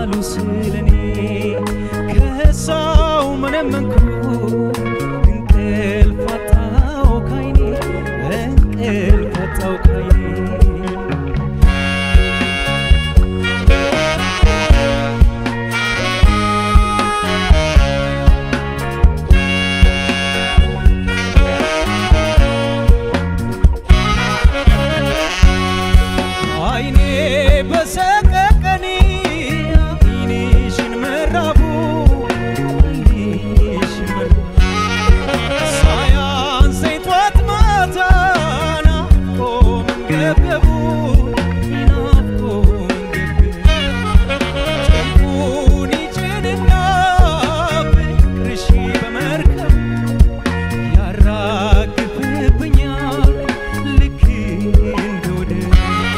አሉ ስለኔ ከሰው መነመንኩ እንቅልፍ አጣው ካይኔ እንቅልፍ አጣው ካይኔ አይኔ በሰቀቀኒ አይንሽን መራቡ አይንሽን መራቡ ሳያንሰኝ ጧት ማታ ናፍቆ መንገብገቡ ናፍቆ መንገብገቡ ጭንቁን ይጭንና ፍቅርሽ በመርከብ ያራግፍብኛል ልክ እንደ ወደብ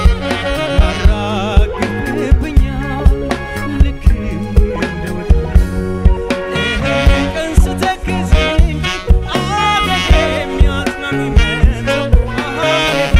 ያራግፍብኛል ልክ እንደ ወደብ ቀን ስተክዝ አገጌ የሚያጽናኑበት አገጌ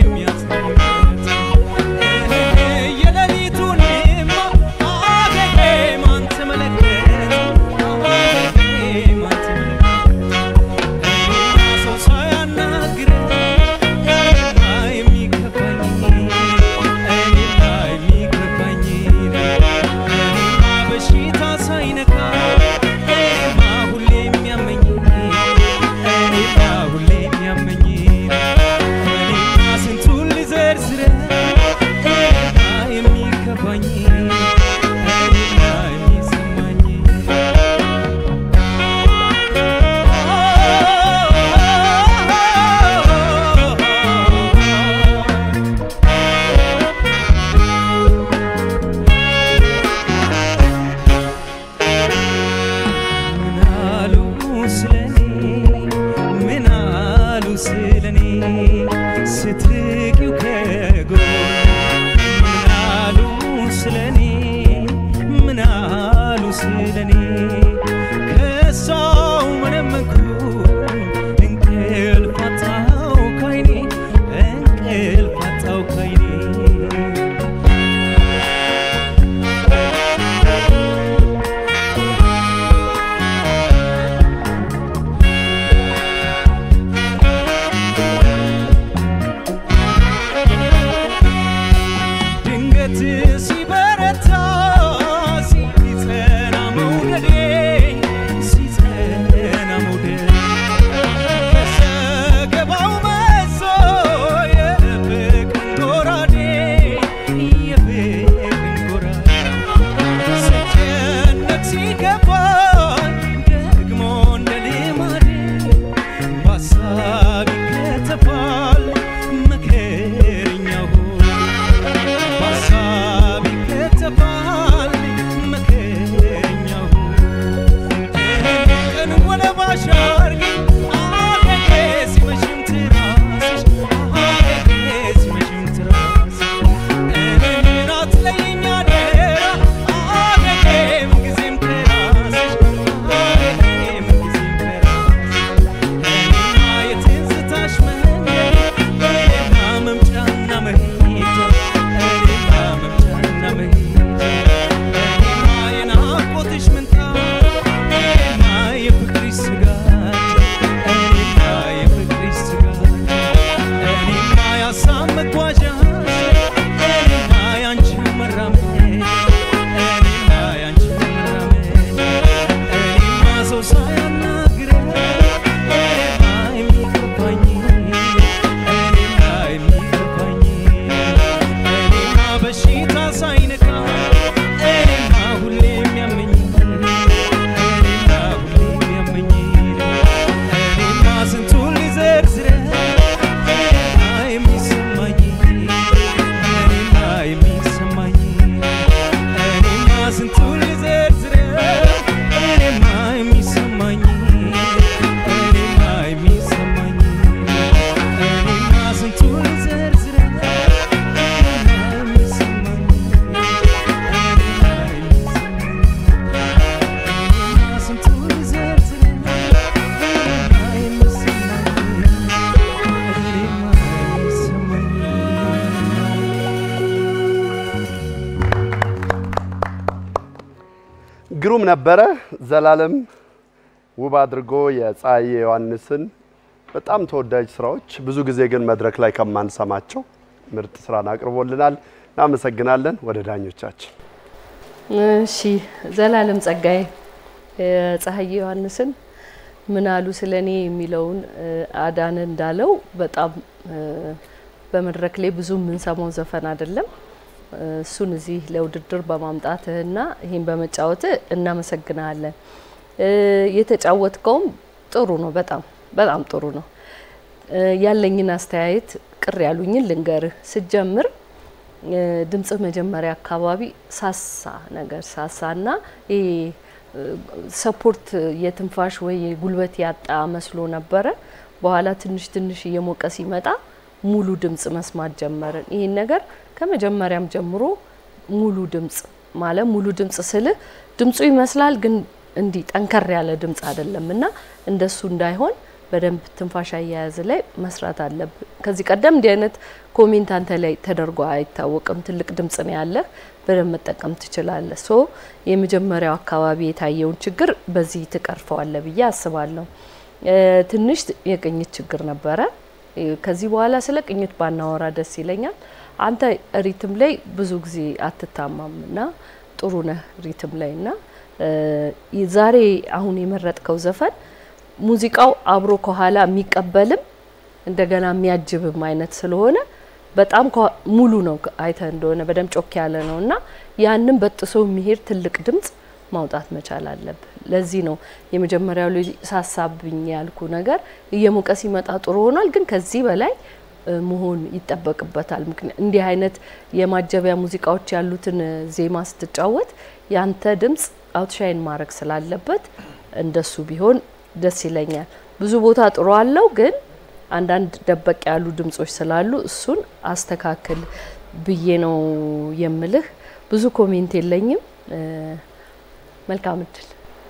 የሚያጽናኑበት የሌሊቱንማ አገጌ ማን ተመለከተ አገጌ ማን ተመለከተ ሰው ሳያናግረኝ እኔማ የሚከፋኝ እኔማ የሚከፋኝ እኔማ በሽታ ሳይነካ እኔማ ሁሌ የሚያመኝ እኔማ ሁሌ የሚያመኝ እኔማ ስንቱን ልዘርዝረው እኔማ የሚከፋኝ እኔማ የሚሰማኝ ምናሉ ስለኔ ምናሉ ስለኔ ስትርቂው ከጎን ምናሉ ስለኔ ምናሉ ስለኔ ከሰው መነመንኩኝ እንቅልፍ አጣው ካይኔ እንቅልፍ አጣው ካይኔ ድንገት ሲበረታ ሲጸና መውደዴ ሲጸና መውደዴ ከሰገባው መዞ የፍቅርን ጎራዴ የፍቅርን ጎራዴ ስጨነቅ ሲከፋኝ ደግሞ እንደ ልማዴ በሀሳብ ይከተፋል መከረኛው በሀሳብ ይከተፋል መከረኛው ቀን ወለባሽ አርጊኝ አገጌ ሲመሽም ትራስሽ አገጌ ሲመሽም ትራስሽ እኔን አትለይኝ አደራ አገጌ ምንጊዜም ትራስሽ አገጌ ምንጊዜም ትራስሽ እኔማ የትዝታሽ መንገድ እኔማ መምጫና መሄጃ እኔማ መምጫና መሄጃ ግሩም ነበረ። ዘላለም ውብ አድርጎ የፀሐዬ ዮሐንስን በጣም ተወዳጅ ስራዎች ብዙ ጊዜ ግን መድረክ ላይ ከማንሰማቸው ምርጥ ስራን አቅርቦልናል። እናመሰግናለን። ወደ ዳኞቻችን እሺ ዘላለም ጸጋዬ የፀሐዬ ዮሐንስን ምን አሉ ስለ እኔ የሚለውን አዳነ እንዳለው በጣም በመድረክ ላይ ብዙ የምንሰማው ዘፈን አይደለም። እሱን እዚህ ለውድድር በማምጣትህና ይህን በመጫወትህ እናመሰግናለን። የተጫወትከውም ጥሩ ነው፣ በጣም በጣም ጥሩ ነው። ያለኝን አስተያየት ቅር ያሉኝን ልንገርህ። ስጀምር ድምጽህ መጀመሪያ አካባቢ ሳሳ ነገር ሳሳና ይሄ ሰፖርት የትንፋሽ ወይ ጉልበት ያጣ መስሎ ነበረ። በኋላ ትንሽ ትንሽ እየሞቀ ሲመጣ ሙሉ ድምጽ መስማት ጀመርን። ይህን ነገር ከመጀመሪያም ጀምሮ ሙሉ ድምጽ ማለት ሙሉ ድምጽ ስልህ ድምጹ ይመስላል ግን እንዲህ ጠንከር ያለ ድምጽ አይደለም እና እንደሱ እንዳይሆን በደንብ ትንፋሽ አያያዝ ላይ መስራት አለብን። ከዚህ ቀደም እንዲህ አይነት ኮሜንት አንተ ላይ ተደርጎ አይታወቅም። ትልቅ ድምጽ ነው ያለህ፣ በደንብ መጠቀም ትችላለህ። ሶ የመጀመሪያው አካባቢ የታየውን ችግር በዚህ ትቀርፈዋለህ ብዬ አስባለሁ። ትንሽ የቅኝት ችግር ነበረ። ከዚህ በኋላ ስለ ቅኝት ባናወራ ደስ ይለኛል። አንተ ሪትም ላይ ብዙ ጊዜ አትታማም እና ጥሩ ነህ ሪትም ላይ እና ዛሬ አሁን የመረጥከው ዘፈን ሙዚቃው አብሮ ከኋላ የሚቀበልም እንደገና የሚያጅብም አይነት ስለሆነ በጣም ሙሉ ነው። አይተ እንደሆነ በደንብ ጮክ ያለ ነው እና ያንን በጥሶ የሚሄድ ትልቅ ድምጽ ማውጣት መቻል አለብህ። ለዚህ ነው የመጀመሪያው ላይ ሳሳብኝ ያልኩ ነገር እየሞቀ ሲመጣ ጥሩ ሆኗል፣ ግን ከዚህ በላይ መሆን ይጠበቅበታል። ምክንያት እንዲህ አይነት የማጀቢያ ሙዚቃዎች ያሉትን ዜማ ስትጫወት ያንተ ድምጽ አውትሻይን ማድረግ ስላለበት እንደሱ ቢሆን ደስ ይለኛል። ብዙ ቦታ ጥሩ አለው፣ ግን አንዳንድ ደበቅ ያሉ ድምጾች ስላሉ እሱን አስተካክል ብዬ ነው የምልህ። ብዙ ኮሜንት የለኝም። መልካም እድል።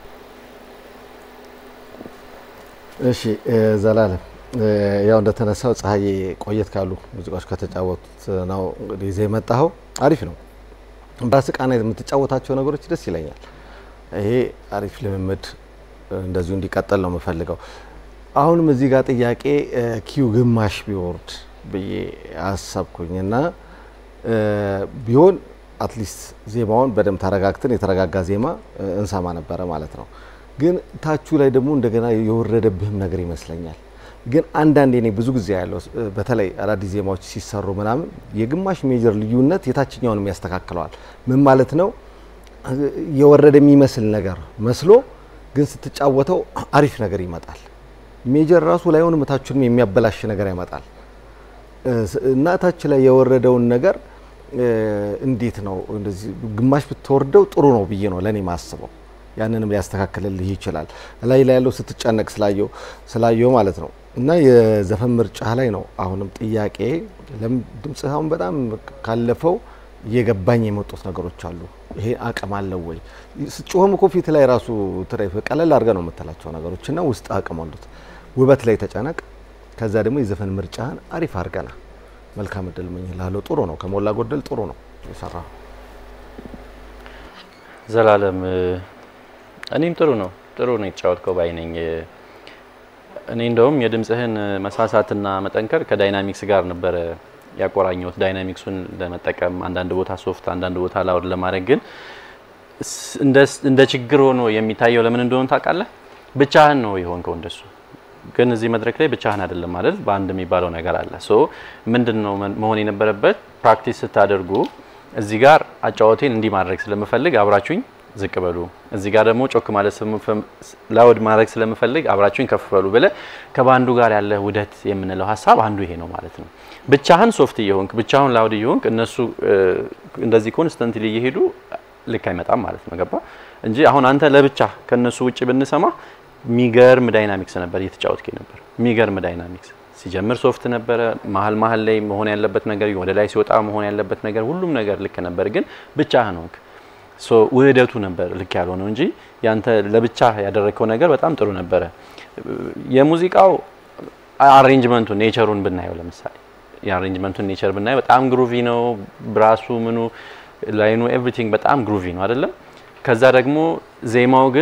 እሺ ዘላለም፣ ያው እንደተነሳው ፀሐዬ ቆየት ካሉ ሙዚቃዎች ከተጫወቱት ነው እንግዲህ ይዘህ የመጣኸው አሪፍ ነው። በራስህ ቃና የምትጫወታቸው ነገሮች ደስ ይለኛል። ይሄ አሪፍ ልምምድ እንደዚሁ እንዲቀጥል ነው የምፈልገው። አሁንም እዚህ ጋር ጥያቄ ኪዩ ግማሽ ቢወርድ ብዬ አሰብኩኝ እና ቢሆን አትሊስት ዜማውን በደንብ ተረጋግተን የተረጋጋ ዜማ እንሰማ ነበረ ማለት ነው። ግን ታቹ ላይ ደግሞ እንደገና የወረደብህም ነገር ይመስለኛል። ግን አንዳንዴ እኔ ብዙ ጊዜ ያለው በተለይ አዳዲስ ዜማዎች ሲሰሩ ምናምን የግማሽ ሜጀር ልዩነት የታችኛውንም ያስተካክለዋል። ምን ማለት ነው? የወረደ የሚመስል ነገር መስሎ ግን ስትጫወተው አሪፍ ነገር ይመጣል። ሜጀር ራሱ ላይሆንም ታችንም የሚያበላሽ ነገር ያመጣል እና ታች ላይ የወረደውን ነገር እንዴት ነው እንደዚህ ግማሽ ብትወርደው ጥሩ ነው ብዬ ነው ለእኔ ማስበው። ያንንም ሊያስተካክልልህ ይችላል። ላይ ላይ ያለው ስትጨነቅ ስላየው ስላየው ማለት ነው። እና የዘፈን ምርጫ ላይ ነው አሁንም ጥያቄ። ለምን ድምጽህ አሁን በጣም ካለፈው እየገባኝ የመጡት ነገሮች አሉ። ይሄ አቅም አለው ወይ? ስጮህም እኮ ፊት ላይ ራሱ ቀለል አድርገህ ነው የምትላቸው ነገሮች እና ውስጥ አቅም አሉት። ውበት ላይ ተጨነቅ። ከዛ ደግሞ የዘፈን ምርጫህን አሪፍ አድርገና መልካም እድል እመኝልሃለሁ። ጥሩ ነው፣ ከሞላ ጎደል ጥሩ ነው የሰራው። ዘላለም እኔም ጥሩ ነው ጥሩ ነው የተጫወትከው ባይ ነኝ። እኔ እንደውም የድምጽህን መሳሳትና መጠንከር ከዳይናሚክስ ጋር ነበረ ያቆራኘሁት። ዳይናሚክሱን ለመጠቀም አንዳንድ ቦታ ሶፍት፣ አንዳንድ ቦታ ላውድ ለማድረግ ግን እንደ ችግር ሆኖ የሚታየው ለምን እንደሆነ ታውቃለህ? ብቻህን ነው የሆንከው እንደሱ ግን እዚህ መድረክ ላይ ብቻህን አይደለም ማለት በአንድ የሚባለው ነገር አለ። ሶ ምንድን ነው መሆን የነበረበት ፕራክቲስ ስታደርጉ እዚህ ጋር አጫወቴን እንዲህ ማድረግ ስለምፈልግ አብራችሁኝ ዝቅ በሉ፣ እዚህ ጋር ደግሞ ጮክ ማለት ላውድ ማድረግ ስለምፈልግ አብራችሁኝ ከፍ በሉ ብለህ ከባንዱ ጋር ያለ ውህደት የምንለው ሀሳብ አንዱ ይሄ ነው ማለት ነው። ብቻህን ሶፍት እየሆንክ ብቻህን ላውድ እየሆንክ እነሱ እንደዚህ ኮንስተንትሊ እየሄዱ ልክ አይመጣም ማለት ነው። ገባ እንጂ አሁን አንተ ለብቻ ከነሱ ውጭ ብንሰማ ሚገርም ዳይናሚክስ ነበር እየተጫወትክ ነበር። ሚገርም ዳይናሚክስ ሲጀምር ሶፍት ነበረ። መሀል መሀል ላይ መሆን ያለበት ነገር ወደ ላይ ሲወጣ መሆን ያለበት ነገር ሁሉም ነገር ልክ ነበር፣ ግን ብቻህን ሆንክ። ሶ ውህደቱ ነበር ልክ ያልሆነው እንጂ ያንተ ለብቻ ያደረግከው ነገር በጣም ጥሩ ነበረ። የሙዚቃው አሬንጅመንቱ ኔቸሩን ብናየው ለምሳሌ የአሬንጅመንቱን ኔቸር ብናየው በጣም ግሩቪ ነው። ብራሱ ምኑ ላይኑ ኤቭሪቲንግ በጣም ግሩቪ ነው አይደለም። ከዛ ደግሞ ዜማው ግን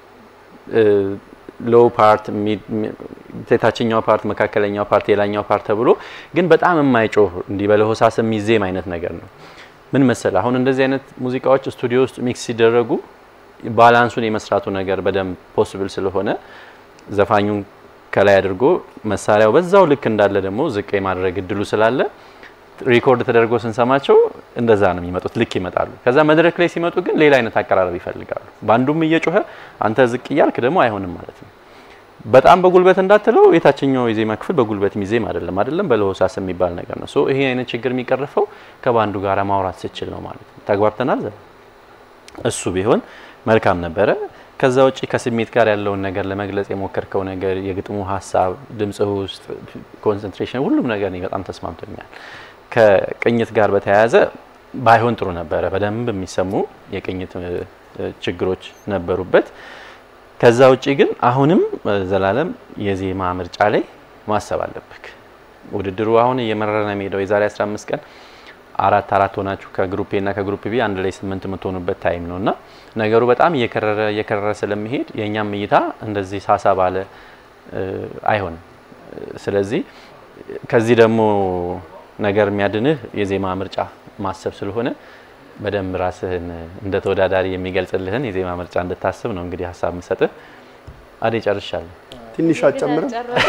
ሎው ፓርት፣ የታችኛው ፓርት፣ መካከለኛው ፓርት፣ የላኛው ፓርት ተብሎ ግን በጣም የማይጮህ እንዲህ በለሆሳስ የሚዜም አይነት ነገር ነው። ምን መሰለ አሁን እንደዚህ አይነት ሙዚቃዎች ስቱዲዮ ውስጥ ሚክስ ሲደረጉ ባላንሱን የመስራቱ ነገር በደንብ ፖስብል ስለሆነ ዘፋኙን ከላይ አድርጎ መሳሪያው በዛው ልክ እንዳለ ደግሞ ዝቅ የማድረግ እድሉ ስላለ ሪኮርድ ተደርጎ ስንሰማቸው እንደዛ ነው የሚመጡት፣ ልክ ይመጣሉ። ከዛ መድረክ ላይ ሲመጡ ግን ሌላ አይነት አቀራረብ ይፈልጋሉ። በአንዱም እየጮኸ አንተ ዝቅ እያልክ ደግሞ አይሆንም ማለት ነው። በጣም በጉልበት እንዳትለው የታችኛው የዜማ ክፍል በጉልበት ሚዜም አይደለም አይደለም በለሆሳስ የሚባል ነገር ነው። ሶ ይሄ አይነት ችግር የሚቀርፈው ከባንዱ ጋር ማውራት ስችል ነው ማለት ነው። ተግባብተናል። ዘ እሱ ቢሆን መልካም ነበረ። ከዛ ውጪ ከስሜት ጋር ያለውን ነገር ለመግለጽ የሞከርከው ነገር የግጥሙ ሀሳብ፣ ድምጽህ ውስጥ ኮንሰንትሬሽን፣ ሁሉም ነገር እኔ በጣም ተስማምቶኛል። ከቅኝት ጋር በተያያዘ ባይሆን ጥሩ ነበረ። በደንብ የሚሰሙ የቅኝት ችግሮች ነበሩበት። ከዛ ውጪ ግን አሁንም ዘላለም የዜማ ምርጫ ላይ ማሰብ አለብክ። ውድድሩ አሁን እየመረረ ነው የሚሄደው። የዛሬ 15 ቀን አራት አራት ሆናችሁ ከግሩፕ ኤ እና ከግሩፕ ቢ አንድ ላይ ስምንት የምትሆኑበት ታይም ነው እና ነገሩ በጣም እየከረረ እየከረረ ስለሚሄድ የእኛም እይታ እንደዚህ ሳሳ ባለ አይሆንም። ስለዚህ ከዚህ ደግሞ ነገር የሚያድንህ የዜማ ምርጫ ማሰብ ስለሆነ በደንብ ራስህን እንደ ተወዳዳሪ የሚገልጽልህን የዜማ ምርጫ እንድታስብ ነው እንግዲህ ሀሳብ የምሰጥህ። አዴ ጨርሻለሁ። ትንሽ አጨምርም።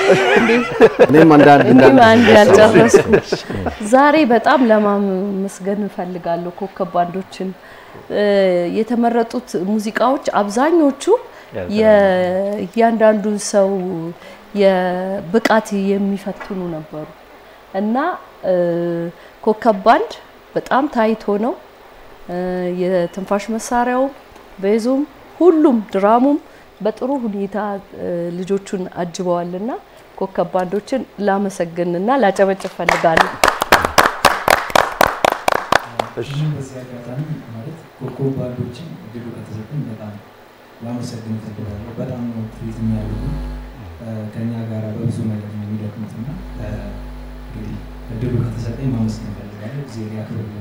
እኔም አንዳንድ እኔም አንድ ያልጨረስኩ ዛሬ በጣም ለማመስገን እፈልጋለሁ ኮከብ ባንዶችን። የተመረጡት ሙዚቃዎች አብዛኞቹ የእያንዳንዱን ሰው የብቃት የሚፈትኑ ነበሩ እና ኮከብ ባንድ በጣም ታይቶ ነው የትንፋሽ መሳሪያው ቤዙም ሁሉም ድራሙም በጥሩ ሁኔታ ልጆቹን አጅበዋልና ኮከብ ባንዶችን ላመሰግንና ላጨበጭብ ፈልጋለሁ። ይህም በዚህ አጋጣሚ ማለት ኮከብ ባንዶችን እድሉ ከተሰጠኝ በጣም ላመሰግን እፈልጋለሁ። በጣም ነው ትሪት የሚያደርጉ ከኛ ጋር በብዙ ነገር ነው የሚደክሙት እና እንግዲህ እድሉ ከተሰጠኝ ማመስገን እፈልጋለሁ። ጊዜ ያክብርልን።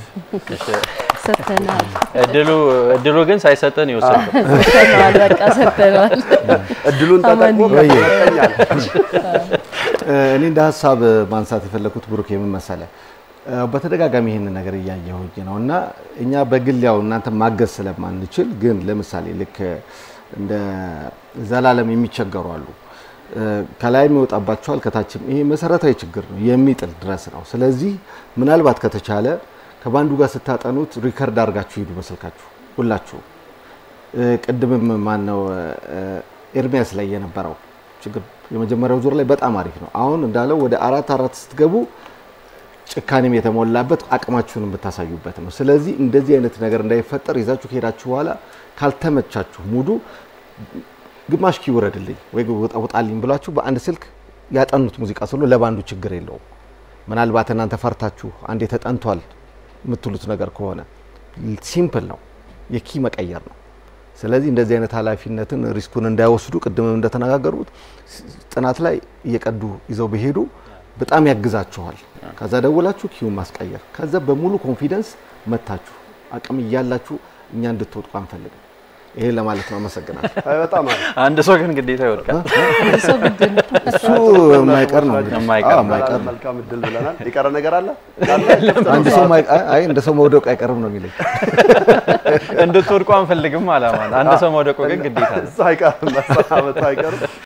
ሰጥተናል እድሉ እድሉ ግን ሳይሰጠን የወሰድከው ሰጥተናል፣ በቃ ሰጥተናል። እድሉን ተጠቅሞ ወይ? ከተሰጠኛል እኔ እንደ ሀሳብ ማንሳት የፈለኩት ብሩክ የምን መሰለህ፣ በተደጋጋሚ ይህን ነገር እያየሁኝ ነው እና እኛ በግል ያው እናንተ ማገዝ ስለማንችል ግን ለምሳሌ ልክ እንደ ዘላለም የሚቸገሩ አሉ። ከላይም ይወጣባቸዋል ከታችም። ይሄ መሰረታዊ ችግር ነው የሚጥል ድረስ ነው። ስለዚህ ምናልባት ከተቻለ ከባንዱ ጋር ስታጠኑት ሪከርድ አድርጋችሁ ሂዱ በስልካችሁ ሁላችሁ። ቅድምም ማን ነው ኤርሚያስ ላይ የነበረው ችግር የመጀመሪያው ዙር ላይ በጣም አሪፍ ነው። አሁን እንዳለው ወደ አራት አራት ስትገቡ ጭካኔም የተሞላበት አቅማችሁን የምታሳዩበት ነው። ስለዚህ እንደዚህ አይነት ነገር እንዳይፈጠር ይዛችሁ ከሄዳችሁ በኋላ ካልተመቻችሁ ሙዱ ግማሽ ኪ ውረድልኝ ወይ ውጣ- ውጣልኝ ብላችሁ በአንድ ስልክ ያጠኑት ሙዚቃ ስለሆነ ለባንዱ ችግር የለውም። ምናልባት እናንተ ፈርታችሁ አንዴ ተጠንቷል የምትሉት ነገር ከሆነ ሲምፕል ነው፣ የኪ መቀየር ነው። ስለዚህ እንደዚህ አይነት ኃላፊነትን ሪስኩን እንዳይወስዱ ቅድምም እንደተነጋገሩት ጥናት ላይ እየቀዱ ይዘው ቢሄዱ በጣም ያግዛችኋል። ከዛ ደውላችሁ ኪውን ማስቀየር፣ ከዛ በሙሉ ኮንፊደንስ መታችሁ አቅም እያላችሁ እኛ እንድትወድቁ አንፈልግም። ይሄን ለማለት ነው። አመሰግናለሁ። አይ በጣም አሪፍ። አንድ ሰው ግን ግዴታ ይወድቃል። ሰው ግድ ነው። እሱ የማይቀር ነው እንግዲህ። የማይቀር አዎ፣ ነው። የማይቀር ነው። መልካም እድል ብለናል። የቀረ ነገር አለ? አንድ ሰው ማይ- አይ- አይ እንደ ሰው መውደቁ አይቀርም ነው የሚለኝ። እንድትወድቁ አንፈልግም አላማ። አንድ ሰው መውደቁ ግን ግዴታ ነው። እሱ አይቀርም፣ መሰናበቱ አይቀርም።